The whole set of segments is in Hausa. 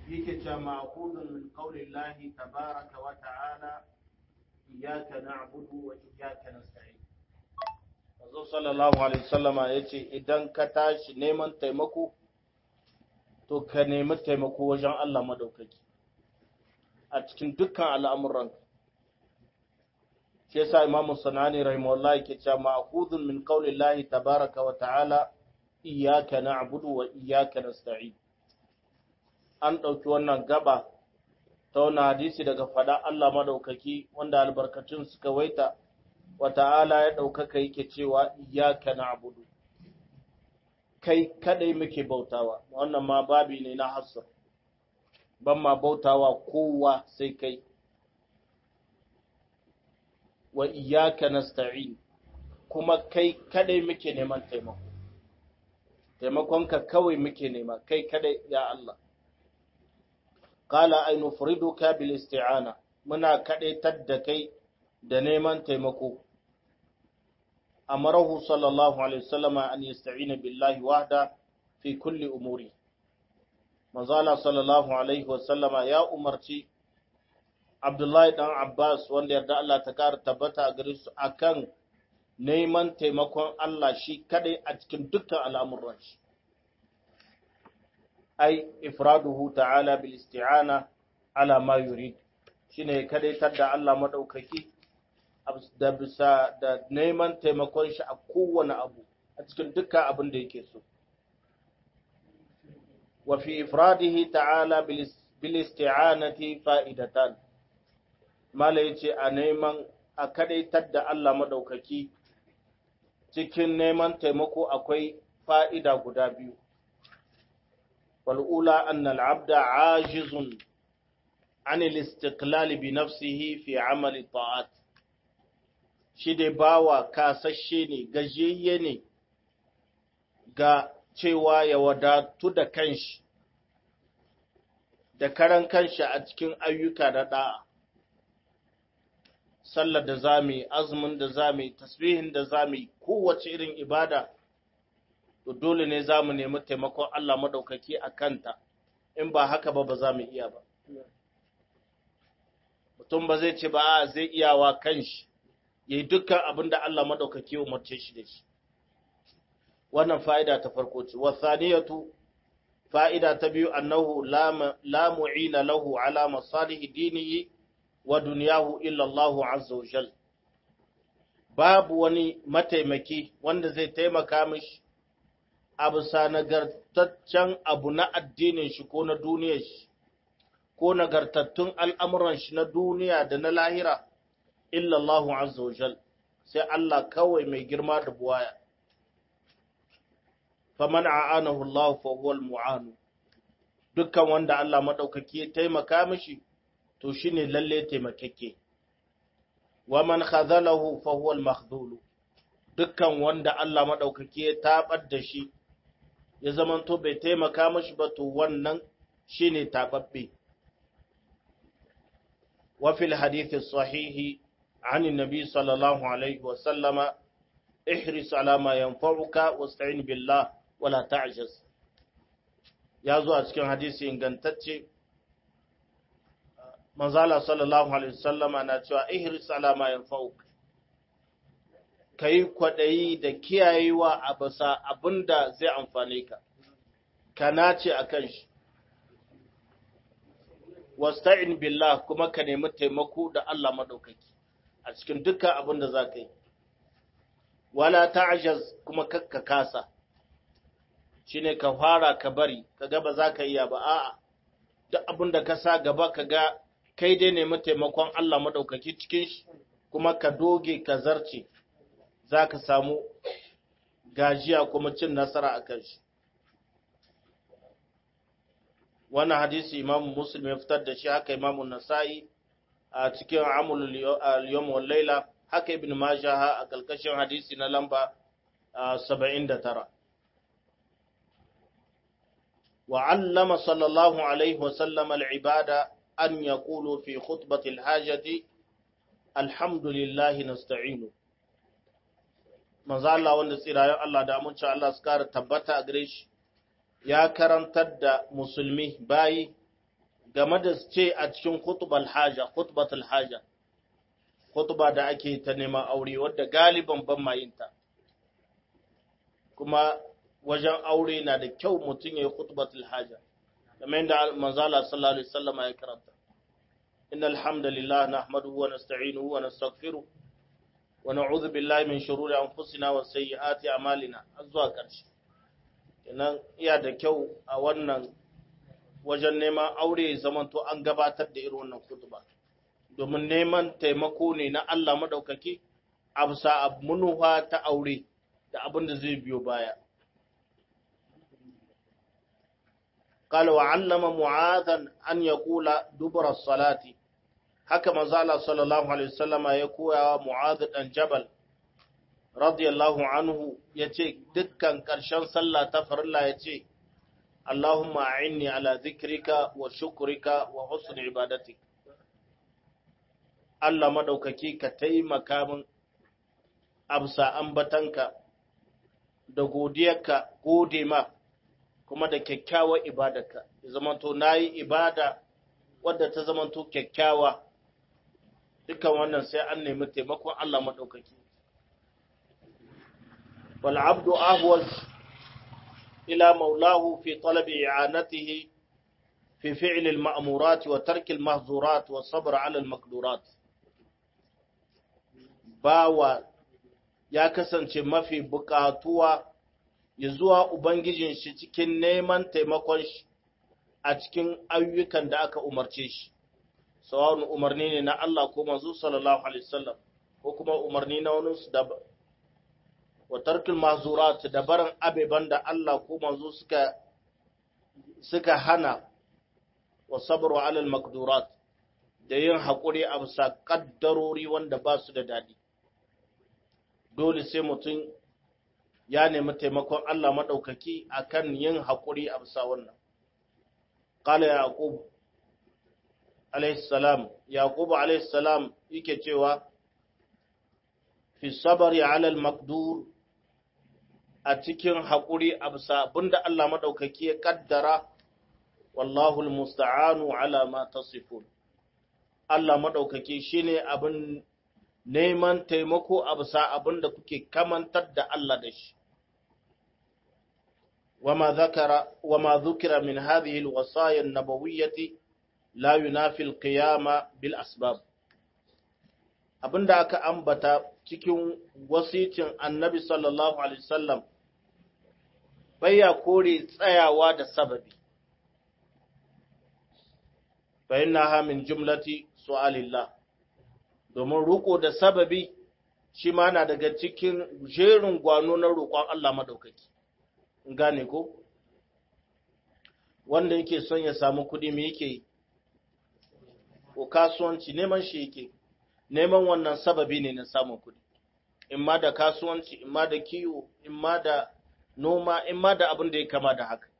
yake cewa ma'khudun min qaulillahi tabaraka wa ta'ala iyyaka na'budu wa iyyaka nasta'in Manzo sallallahu alaihi wasallama yace idan ka tashi neman taimako to ka nemi taimako wajen Allah madaukaki a cikin dukkan al'amuran shi yasa Imam Sanani rahimahullah yake cewa ma'khudun min qaulillahi tabaraka wa ta'ala iyyaka na'budu wa iyyaka nasta'in an ɗauki wannan gaba ta wani hadisi daga fada Allah madaukaki wanda albarkacin suka waita wa ta'ala ya ɗaukaka yake cewa iyaka na'budu kai kadai muke bautawa wannan ma babi ne na hasr ban ma bautawa kowa sai kai wa iyaka nasta'in kuma kai kadai muke neman taimako taimakonka kawai muke nema kai kadai ya Allah qala ay nufriduka bil isti'ana muna kadaitar da kai da neman taimako amarahu sallallahu alaihi wasallama an yasta'ina billahi wahda fi kulli umuri manzala sallallahu alaihi wasallama ya umarci Abdullahi dan Abbas wanda yarda Allah ta kara tabbata a gare su akan neman taimakon Allah shi kadai a cikin dukkan al'amuran shi ai ifraduhu ta'ala bil isti'ana ala ma yurid shine kadaitar da Allah madaukaki da bisa da neman taimakon shi a kowane abu a cikin dukkan abin da yake so wa fi ifradihi ta'ala bil isti'anati fa'idatan mala yace a neman a kadaitar da Allah madaukaki cikin neman taimako akwai fa'ida guda biyu والأولى أن العبد عاجز عن الاستقلال بنفسه في عمل الطاعات shi dai bawa kasashe ne gajiyayye ne ga cewa ya wadatu da kanshi da karan kanshi a cikin ayyuka da da'a sallar da zami azumin da zami tasbihin da zami kowace irin ibada to dole ne za mu nemi taimakon Allah maɗaukaki a kanta, in ba haka ba ba za mu iya ba. Mutum ba zai ce ba a zai iyawa kan shi, ya yi dukkan abin da Allah maɗaukaki umarce shi da shi. Wannan fa'ida ta farko ce, wasaniyatu fa'ida ta biyu annahu la mu'ina lahu ala masalihi dinihi wa duniyahu illallahu azza wa jal. Babu wani mataimaki wanda zai taimaka mishi a bisa nagartaccen abu na addinin shi ko na duniyar shi, ko nagartattun al'amuran shi na duniya da na lahira, illallahu azza wa jal, sai Allah kawai mai girma da buwaya. Faman a'anahu Allah fa huwal mu'anu, dukkan wanda Allah maɗaukaki ya taimaka mishi, to shi ne lalle taimakeke. Wa man khazalahu fa huwal makhdulu. Dukkan wanda Allah maɗaukaki ya taɓar da shi, ya zamanto bai taimaka mashi ba to wannan shine tababbe wa fil hadithi sahihi an annabi sallallahu alaihi wa sallama ihris ala ma yanfa'uka wasta'in billah wala ta'jaz ya zo a cikin hadisi ingantacce manzala sallallahu alaihi wa sallama na cewa ihris ala ma yanfa'uka ka yi kwaɗayi da kiyayewa a basa abin da zai amfane ka, ka nace a kan shi. Wasta'in billah kuma ka nemi taimako da Allah maɗaukaki a cikin dukkan abin da za ka yi. Wala ta'ajaz kuma kakka kasa, shi ne ka fara ka bari, ka ga ba za ka iya ba, a'a, duk abin da ka sa gaba ka ga kai dai nemi taimakon Allah maɗaukaki cikin shi, kuma ka doge ka zarce. za ka samu gajiya kuma cin nasara a kan shi. Wannan hadisi imamu Muslim ya fitar da shi haka imamu Nasa'i a cikin amul al-yawm wal laila haka ibn Majah a kalkashin hadisi na lamba 79. Wa allama sallallahu alaihi wa sallam al-ibada an yaqulu fi khutbati al-hajati alhamdulillahi nasta'inu manzo Allah wanda tsirayen Allah da amincin Allah su kara tabbata a gare shi ya karantar da musulmi bayi game da ce a cikin khutbal haja khutbatul haja khutba da ake ta neman aure wadda galiban ban mayinta kuma wajen aure na da kyau mutum ya yi khutbatul haja kamar yadda manzala sallallahu alaihi wasallam ya karanta innal hamdalillah nahmaduhu wa nasta'inuhu wa nastaghfiruh wa na'udhu billahi min shururi anfusina wa sayyiati a'malina zuwa ƙarshe kenan iya da kyau a wannan wajen neman aure zamanto an gabatar da irin wannan khutba domin neman taimako ne na Allah madaukaki a bisa munuwa ta aure da abin da zai biyo baya قال وعلم معاذا أن يقول دبر الصلاة haka manzo Allah sallallahu alaihi wasallama ya koya wa Mu'adh dan Jabal radiyallahu anhu yace dukkan karshen sallah ta farilla yace Allahumma a'inni ala dhikrika wa shukrika wa husni ibadatik Allah madaukaki ka taimaka min absa ambatanka da godiyarka gode ma kuma da kyakkyawar ibadarka ya zamanto nayi ibada wadda ta zamanto kyakkyawa dukan wannan sai an nemi taimakon Allah maɗaukaki. Wal abdu ahwaz ila maulahu fi talabi i'anatihi fi fi'l al ma'murat wa tark al mahzurat wa sabr 'ala al maqdurat. Bawa ya kasance mafi buƙatuwa ya zuwa Ubangijin shi cikin neman taimakon shi a cikin ayyukan da aka umarce shi. sawa'un umarni ne na Allah ko manzo sallallahu alaihi wasallam ko kuma umarni na wani su da wa tarkul mahzurat da barin abeban da Allah ko manzo suka suka hana wa sabru ala al maqdurat da yin hakuri a bisa kaddarori wanda ba su da dadi dole sai mutum ya nemi taimakon Allah madaukaki akan yin hakuri a bisa wannan qala yaqub alaihissalam yaqubu alaihissalam yake cewa fi sabari ala al-maqdur a cikin haƙuri a bisa abinda Allah madaukaki ya kaddara wallahu al-musta'anu ala ma tasifun Allah madaukaki shine abin neman taimako a bisa abinda kuke kamantar da Allah da shi وما ذكر وما ذكر من هذه الوصايا النبويه la yunafi alqiyama bil asbab abinda aka ambata cikin wasicin annabi sallallahu alaihi wasallam baya kore tsayawa da sababi fa innaha min jumlati su'alillah domin ruko da sababi shi ma na daga cikin jerin gwano na roƙon Allah madaukaki gane ko wanda yake son ya samu kuɗi me yake yi ko kasuwanci neman shi yake neman wannan sababi ne na samun kuɗi in ma da kasuwanci in ma da kiwo in ma da noma in ma da abin da ya kama da haka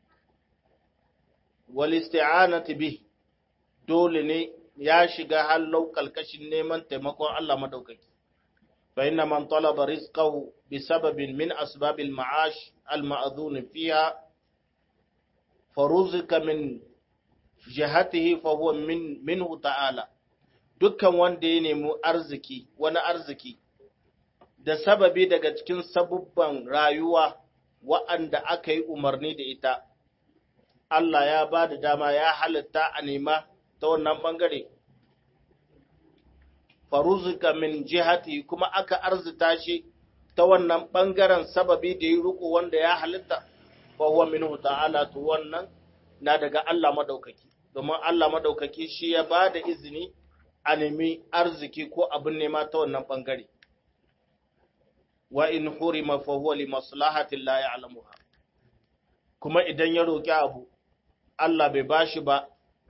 wal isti'anati bi dole ne ya shiga hallau kalkashin neman taimakon Allah madaukaki fa inna man talaba rizqahu bi sababin min asbabil ma'ash al ma'dhun fiha faruzika min jihatihi fa huwa min minhu ta'ala dukkan wanda ya nemi arziki wani arziki da sababi daga cikin sabubban rayuwa wa'anda aka yi umarni da ita Allah ya ba da dama ya halitta a nema ta wannan bangare faruzika min jihati kuma aka arzita shi ta wannan bangaren sababi da ya riko wanda ya halitta fa huwa minhu ta'ala to wannan na daga Allah madaukaki domin Allah madaukaki shi ya ba da izini a nemi arziki ko abin nema ta wannan bangare wa in hurima fa huwa li maslahatin la ya'lamuha kuma idan ya roki abu Allah bai bashi ba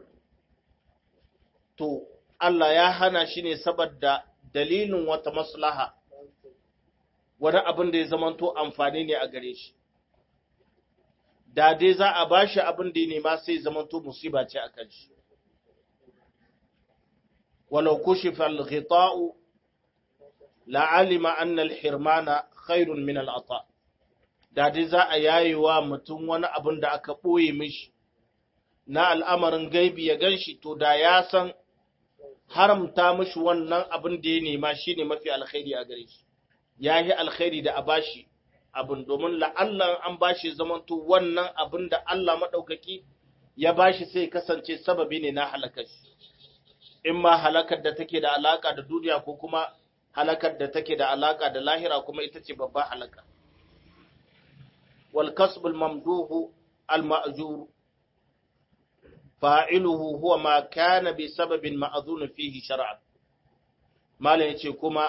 to Allah ya hana shi ne saboda dalilin wata maslaha wani abin da ya zamanto amfani ne a gare shi da dai za a bashi abin da ya nema sai zamanto musiba ce a kan shi walau kushifa al-ghita'u la'alima anna al-hirmana khairun min al-ata da dai za a yayewa mutum wani abin da aka boye mishi na al'amarin gaibi ya ganshi to da ya san haramta mishi wannan abin da ya nema shine mafi alkhairi a gare shi ya yi alkhairi da a bashi abin domin la'allan an bashi zamanto wannan abin da Allah maɗaukaki ya bashi sai kasance sababi ne na halakar shi in ma halakar da take da alaka da duniya ko kuma halakar da take da alaka da lahira kuma ita ce babba halaka wal kasbul mamduhu al ma'jur fa'iluhu huwa ma kana bi sababin ma'zun fihi shar'an malam yace kuma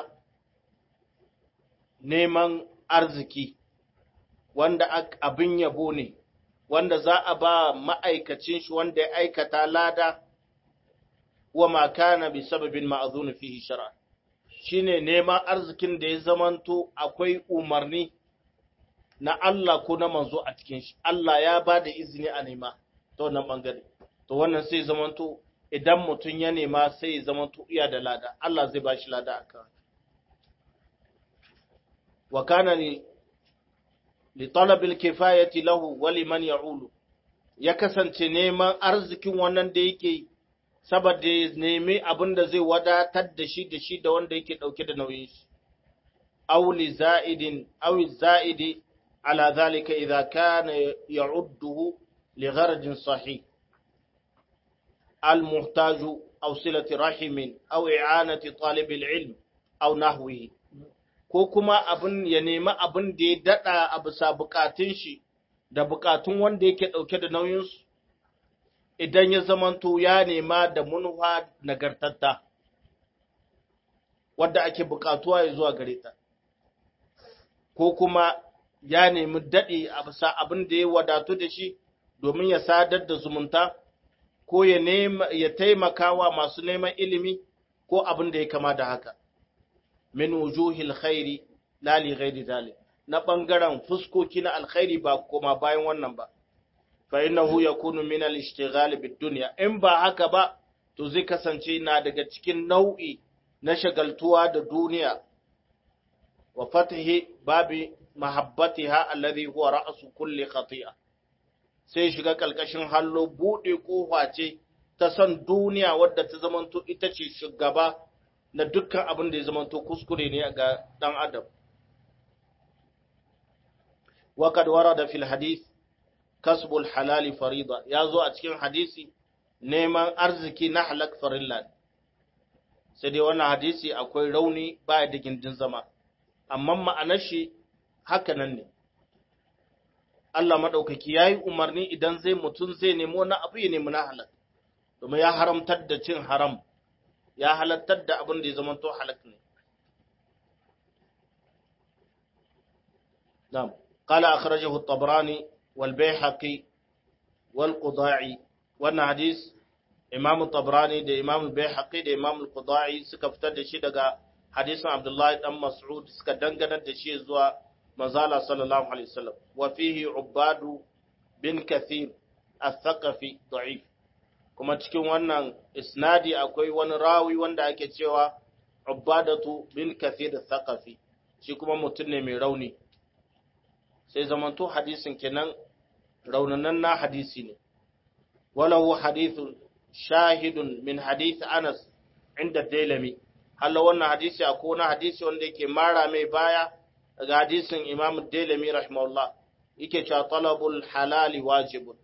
neman arziki wanda abin yabo ne wanda za a ba ma'aikacin shi wanda ya aikata lada wa ma kana bi sababin ma'zun fihi shar'an shine neman arzikin da ya zamanto akwai umarni na Allah ko na manzo a cikin shi Allah ya ba da izini a nema ta wannan bangare to wannan sai zamanto idan mutum ya nema sai ya zamanto iya da lada Allah zai ba shi lada akan wa kana li li talabil kifayati lahu wa liman ya'ulu ya kasance neman arzikin wannan da yake saboda ya nemi abin da zai wadatar da shi da shi da wanda yake dauke da nauyin shi aw li za'idin aw za'idi ala zalika idza kana ya'udduhu li gharajin sahih al muhtaju aw silati rahimin aw i'anati talib al ilm aw nahwihi ko kuma abin ya nemi abin da ya dada a bisa bukatun shi da bukatun wanda yake dauke da nauyin su idan ya zamanto ya nema da munwa nagartatta wadda ake bukatuwa ya zuwa gare ta ko kuma ya nemi daɗe a bisa abin da ya wadatu da shi domin ya sadar da zumunta ko ya nema ya taimakawa masu neman ilimi ko abin da ya kama da haka min wujuhil khairi la li ghairi zalik na bangaren fuskoki na alkhairi ba kuma bayan wannan ba fa innahu yakunu min al-ishtighal bid-dunya in ba haka ba to zai kasance na daga cikin nau'i na shagaltuwa da duniya wa fatihi babi mahabbatiha alladhi huwa ra'su kulli khati'a sai shiga kalkashin hallo bude kofa ce ta san duniya wadda ta zamanto ita ce shugaba na dukkan abin da ya zamanto kuskure ne ga dan adam wa kad warada fil hadith kasbul halali farida ya zo a cikin hadisi neman arziki na halak farilla sai dai wannan hadisi akwai rauni baya da gindin zama amma ma'anar shi haka nan ne Allah maɗaukaki ya yi umarni idan zai mutum zai nemo na abu ya nemi na halak domin ya haramtar da cin haram ya halattar da abin da ya zama to halak ne نعم قال أخرجه الطبراني والبيحقي والقضاعي wannan hadis Imam Tabrani da Imam Baihaqi da Imam Al-Qudai suka fitar da shi daga hadisin Abdullah dan Mas'ud suka dangana da shi zuwa Manzala sallallahu alaihi wasallam wa fihi Ubadu bin Kathir al-Thaqafi da'if kuma cikin wannan isnadi akwai wani rawi wanda ake cewa Ubadatu bin Kathir al-Thaqafi shi kuma mutum ne mai rauni sai zamanto hadisin kenan raunanan na hadisi ne walahu hadithun shahidun min hadith Anas inda Dailami Allah wannan hadisi akwai wani hadisi wanda yake mara mai baya daga hadisin Imam Dailami rahimahullah yake cewa talabul halali wajibun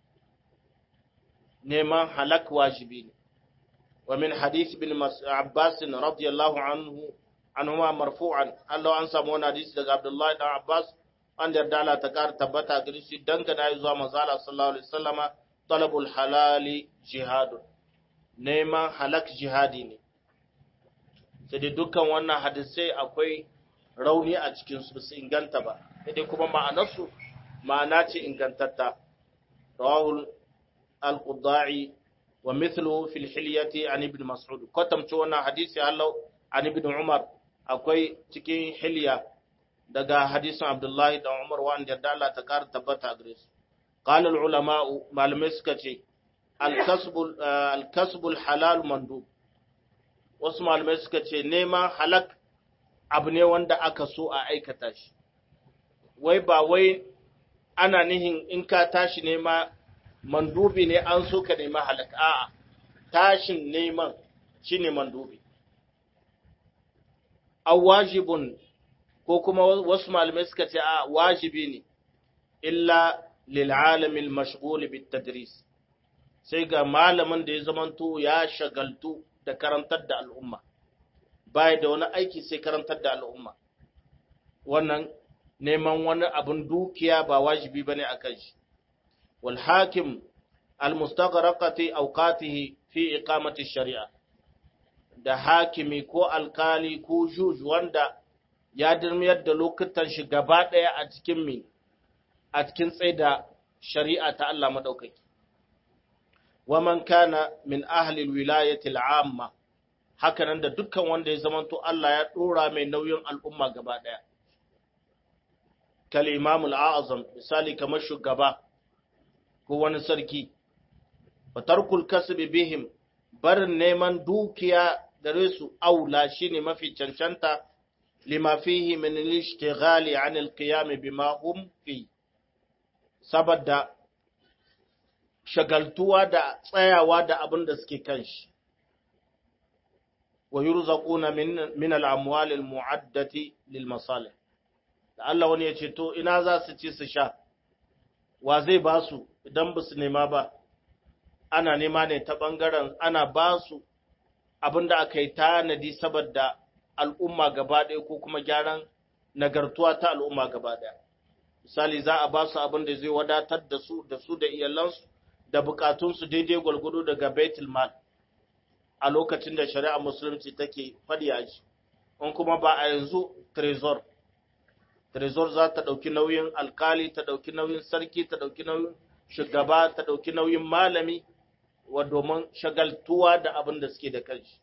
neman halak wajibi ne wa min hadith bin Abbas radiyallahu anhu anhuma marfu'an Allah an samu wani hadisi daga Abdullah dan Abbas wanda yarda Allah ta ƙara tabbata gare shi dangana zuwa manzala sallallahu alaihi wasallama talabul halali jihadun neman halak jihadi ne sai dai dukkan wannan hadisai akwai rauni a cikin su su inganta ba sai dai kuma ma'anarsu ma'ana ce ingantatta rawahul al-qudai wa mithluhu fil hilyati an ibn mas'ud kwatamci wannan hadisi Allah an ibn umar akwai cikin hilya daga hadisin Abdullahi da Umar wanda da Allah ta kara tabbata gare su. Qala ulama malamai suka ce al-kasbul halal mandub. Wasu malamai suka ce neman halak abu ne wanda aka so a aikata shi. Wai ba wai ana nihin in ka tashi nema mandubi ne an so ka nemi halaka a'a tashin neman shine mandubi aw wajibun ko kuma wasu malamai suka ce a wajibi ne illa lil alamil mashghul bit tadris sai ga malamin da ya zamanto ya shagaltu da karantar da al'umma bai da wani aiki sai karantar da al'umma wannan neman wani abin dukiya ba wajibi bane akan shi wal hakim al mustaghraqati awqatihi fi iqamati shari'a da hakimi ko alkali ko juj wanda ya dirmiyar da lokutan shi gaba ɗaya a cikin mi a cikin tsaida shari'a ta Allah madaukaki wa man kana min ahli alwilayati al'amma haka nan da dukkan wanda ya zamanto Allah ya dora mai nauyin al'umma gaba ɗaya kal imam al'azam misali kamar shugaba ko wani sarki wa tarkul kasbi bihim barin neman dukiya gare su aula shine mafi cancanta lima fihi min al-ishtighali an al-qiyam bima hum fi saboda shagaltuwa da tsayawa da abin da suke kan shi wa yurzaquna min min al-amwal al-mu'addati lil masalih da Allah wani ya ce to ina za su ci su sha wa zai ba su idan ba su nema ba ana nema ne ta ɓangaren ana ba su abin da aka yi tanadi saboda al'umma gaba ɗaya ko kuma gyaran nagartuwa ta al'umma gaba ɗaya. Misali za a ba su abin da zai wadatar da su da su da iyalansu da bukatunsu daidai gwalgwado daga Baitul Mal a lokacin da shari'a musulunci take faɗi a shi. In kuma ba a yanzu Trezor. Trezor za ta ɗauki nauyin alkali, ta ɗauki nauyin sarki, ta ɗauki nauyin shugaba, ta ɗauki nauyin malami, wa domin shagaltuwa da abin da suke da kanshi.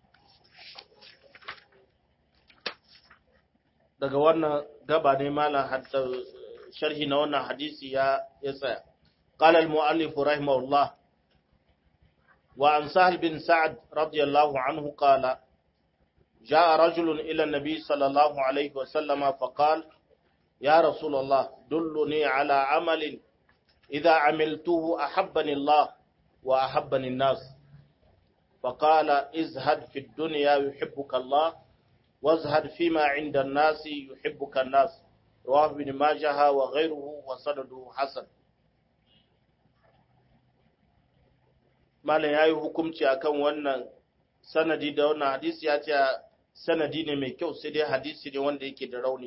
Daga wannan gaba ne malam hadda sharhi na wannan hadisi ya ya tsaya. قال المؤلف رحمه الله وعن سهل بن سعد رضي الله عنه قال جاء رجل إلى النبي صلى الله عليه وسلم فقال يا رسول الله دلني على عمل إذا عملته أحبني الله وأحبني الناس فقال ازهد في الدنيا يحبك الله وازهد فيما عند الناس يحبك الناس رواه ابن ماجه وغيره وسنده حسن malam ya yi hukumci akan wannan sanadi da wannan hadisi ya ce sanadi ne mai kyau sai dai hadisi ne wanda yake da rauni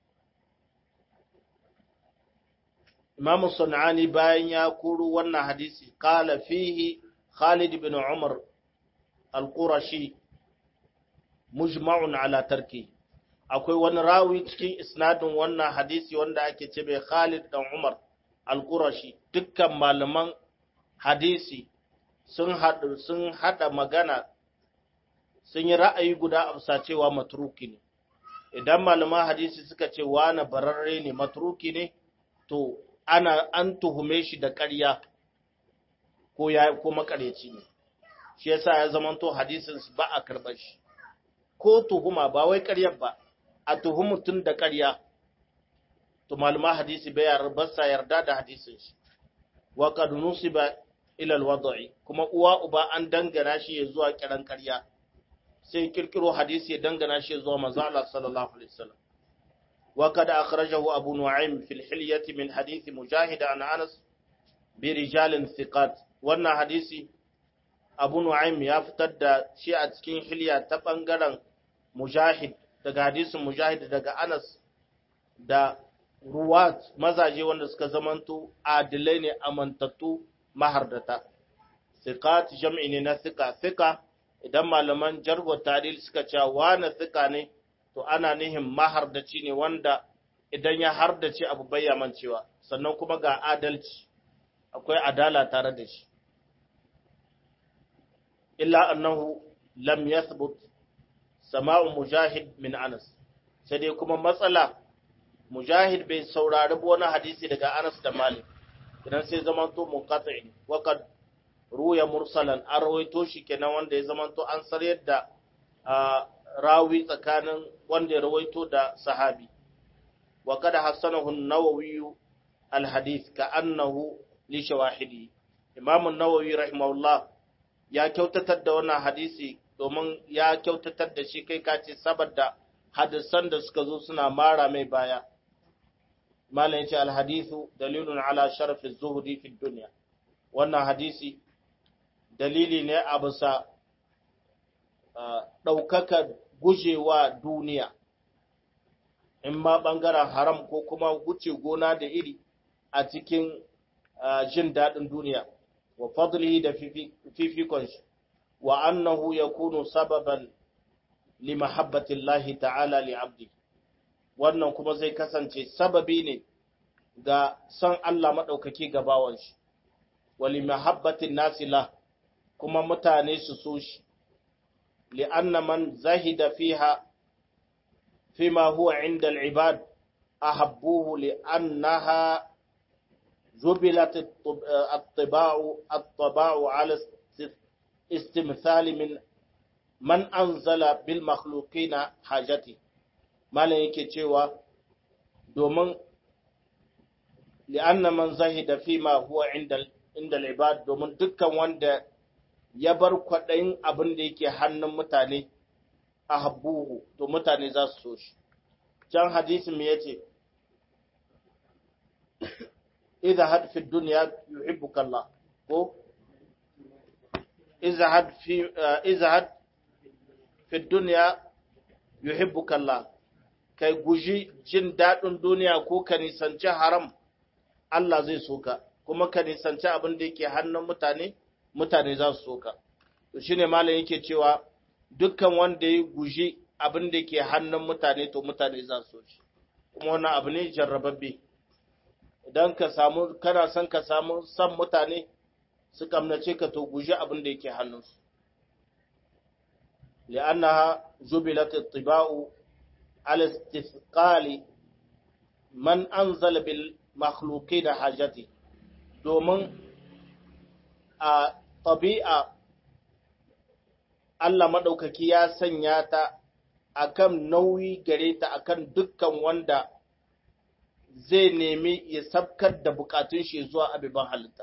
Imam Sun'ani bayan ya kuru wannan hadisi qala fihi Khalid ibn Umar al-Qurashi mujma'un ala tarki akwai wani rawi cikin isnadin wannan hadisi wanda ake ce bai Khalid dan Umar al-Qurashi dukkan malaman hadisi sun hada sun hada magana sun yi ra'ayi guda amsa cewa matruki ne idan malaman hadisi suka ce wani bararre ne matruki ne to ana an tuhume shi da ƙarya ko ya ko makareci ne shi yasa ya zamanto hadisin ba a karɓar shi ko tuhuma ba wai ƙaryar ba a tuhumu tun da ƙarya to malama hadisi bai yarda sa yarda da hadisin shi wa qad nusiba ila al kuma uwa uba an dangana shi ya zuwa kiran ƙarya sai kirkiro hadisi ya dangana shi zuwa manzo Allah sallallahu alaihi wasallam وقد أخرجه أبو نعيم في الحلية من حديث مجاهد عن أنس برجال ثقات وانا حديثي أبو نعيم يفتد شيء أتكين حلية تبنغران مجاهد daga hadisin mujahid daga Anas da ruwat mazaje wanda suka zamanto adilai ne amantattu mahardata thiqat jam'i ne na thiqa thiqa idan malaman jarhu tadil suka ce wani thiqa ne to ana nihin mahardaci ne wanda idan ya hardace abu bayyaman cewa sannan kuma ga adalci akwai adala tare da shi illa annahu lam yathbut sama'u mujahid min anas sai dai kuma matsala mujahid bai saurari wani hadisi daga anas da malik idan sai zamanto munqati wa qad ruya mursalan an rawaito shi kenan wanda ya zamanto an saryar da rawi tsakanin wanda ya rawaito da sahabi wa kada hassanahu an-nawawi al-hadith ka annahu li shawahidi Imam Nawawi rahimahullah ya kyautatar da wannan hadisi domin ya kyautatar da shi kai kace saboda hadisan da suka zo suna mara mai baya malam yace alhadithu dalilun ala sharafi zuhudi fi dunya wannan hadisi dalili ne a bisa ɗaukaka gujewa duniya in ma ɓangaren haram ko kuma wuce gona da iri a cikin jin daɗin duniya wa fadlihi da fifikon shi wa annahu yakunu sababan li mahabbatillahi ta'ala li abdi wannan kuma zai kasance sababi ne ga son Allah maɗaukaki ga bawan shi wa li mahabbatin nasila kuma mutane su so shi li anna man zahida fiha fima huwa inda al-ibad ahabbuhu li annaha جبلت الطباع الطباع على استمثال من من أنزل بالمخلوقين حاجتي malam yake cewa domin li'anna man zahida fi ma huwa inda inda ibad domin dukkan wanda ya bar kwaɗayin abin da yake hannun mutane a habbuhu to mutane za su so shi can hadisi me yace izhad fi dunya yuhibbuka Allah ko izhad fi izhad fi dunya yuhibbuka Allah kai guji jin daɗin duniya ko ka nisanci haram Allah zai so ka kuma ka nisanci abin da yake hannun mutane mutane za su so ka to shine malam yake cewa dukkan wanda ya guji abin da yake hannun mutane to mutane za su so shi kuma wannan abu ne jarrababbe idan ka samu kana son ka samu san mutane su kamnace ka to guji abin da yake hannunsu li'annaha jubilat at-tiba'u ala istithqali man anzala bil makhluqin hajati domin a tabi'a Allah madaukaki ya sanya ta akan nauyi gare ta akan dukkan wanda zai nemi ya sabkar da bukatun shi zuwa abiban halitta.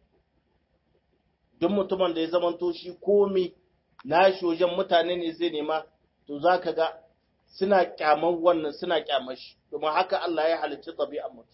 Duk mutumin da ya zamanto shi komi na shi wajen mutane ne zai nema, to za ka ga suna kyaman wannan suna kyamar shi, domin haka Allah ya halicci ɗabi'an mutum.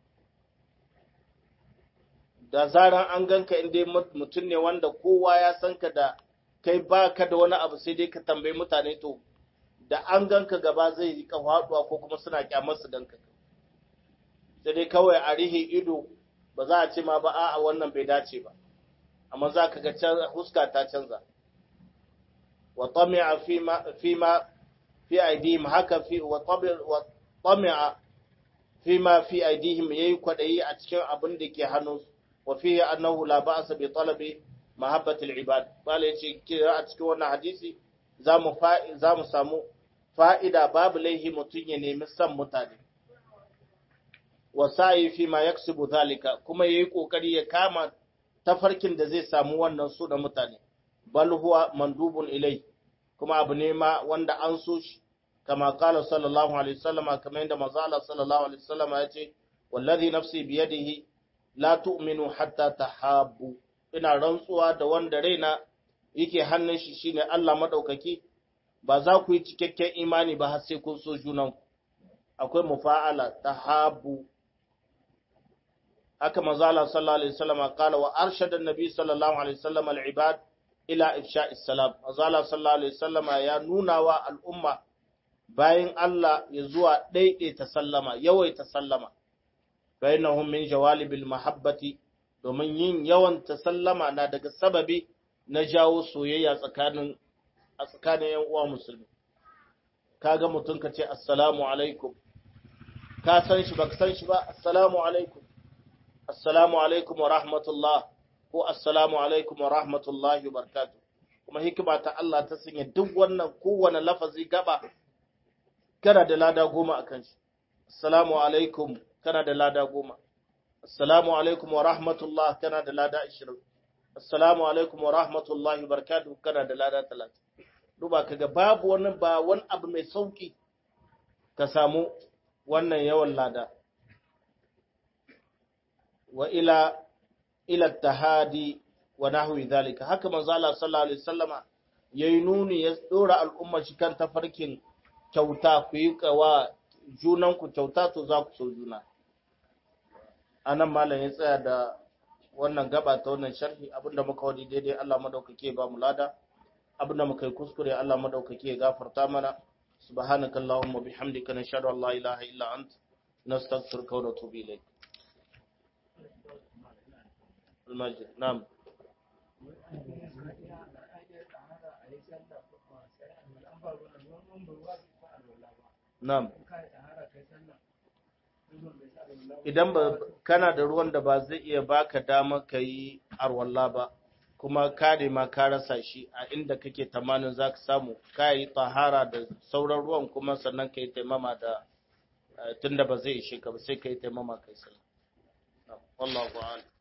Da zaran an ganka inda mutum ne wanda kowa ya san ka da kai ba ka da wani abu sai dai ka tambayi mutane to, da an ganka gaba zai yi faɗuwa ko kuma suna kyamar su ganka. sai dai kawai a rihe ido ba za a ce ma ba a wannan bai dace ba amma za ka ga huska ta canza wa tami'a fi ma fi aidihim haka fi wa tami'a fi ma fi aidihim yayi kwadayi a cikin abin da ke hannun wa fihi annahu la ba'sa bi talabi mahabbati al-ibad bala yace kira a cikin wannan hadisi zamu zamu samu fa'ida babu laihi mutun ya nemi san mutane wasa'i fi ma yaksubu zalika kuma yayi kokari ya kama tafarkin da zai samu wannan su da mutane bal huwa mandubun ilai kuma abu ne ma wanda an so shi kama kala sallallahu alaihi wasallam kamar yadda manzo Allah sallallahu alaihi wasallam ya ce wallazi nafsi biyadihi la tu'minu hatta tahabbu ina rantsuwa da wanda raina yake hannun shi shine Allah madaukaki ba za ku yi cikakken imani ba har sai kun so junanku akwai mufa'ala tahabbu haka manzo Allah sallallahu alaihi wasallam kala wa arshada an-nabi sallallahu alaihi wasallam al-ibad ila ifsha'i salam manzo Allah sallallahu alaihi wasallam ya nuna wa al'umma bayan Allah ya zuwa daidaita sallama yawaita sallama bainahum min jawalibil mahabbati domin yin yawan sallama na daga sababi na jawo soyayya tsakanin a tsakanin yan uwa musulmi kaga mutum ka ce assalamu alaikum ka san shi baka san shi ba assalamu alaikum assalamu alaikum wa rahmatullah ko assalamu alaikum wa rahmatullahi wa barakatuh kuma hikima ta Allah ta sanya duk wannan kowane lafazi gaba kana da lada goma a kan shi assalamu alaikum kana da lada goma assalamu alaikum wa rahmatullah kana da lada ashirin assalamu alaikum wa rahmatullahi wa barakatuh kana da lada talatin duba kaga babu wani ba wani abu mai sauki ka samu wannan yawan lada wa ila ila tahadi wa nahwi dhalika haka manzo Allah sallallahu alaihi wasallama yayi nuni ya dora al'umma shi kan tafarkin kyauta ku yi kawa junan ku kyauta to za ku so juna anan malam ya tsaya da wannan gaba ta wannan sharhi abinda muka wadi daidai Allah madaukake ba mu lada abinda muka yi kuskure Allah madaukake ya gafarta mana subhanakallahumma bihamdika nashhadu an la ilaha illa anta nastaghfiruka wa natubu ilayk المجد نعم نعم idan ba kana da ruwan da ba zai iya baka dama ka yi arwalla ba kuma kare ma ka rasa shi a inda kake tamanin za ka samu ka yi tahara da sauran ruwan kuma sannan ka yi taimama da tunda ba zai ishe ka ba sai ka yi taimama kai sai wallahu a'lam